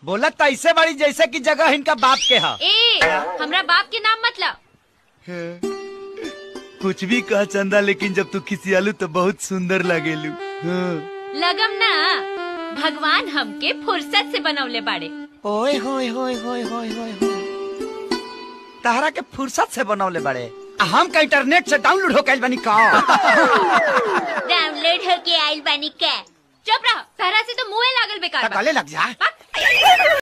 बोलत तो ऐसे बड़ी जैसे कि जगह इनका बाप के हा ए हमरा बाप के नाम मतलब कुछ भी कह चंदा लेकिन जब तू खिसियालू तो बहुत सुंदर लगेलू हाँ। लगम ना भगवान हमके फुर्सत से बनवले बाड़े ओए होए होए होए होए होए होए तहरा के फुर्सत से बनवले बड़े आ हम का इंटरनेट से डाउनलोड हो कैल बनी का डाउनलोड होके आइल बानी के चुप रहो सहरा से तो मुंह लागल बेकार बा। गले लग जा बा।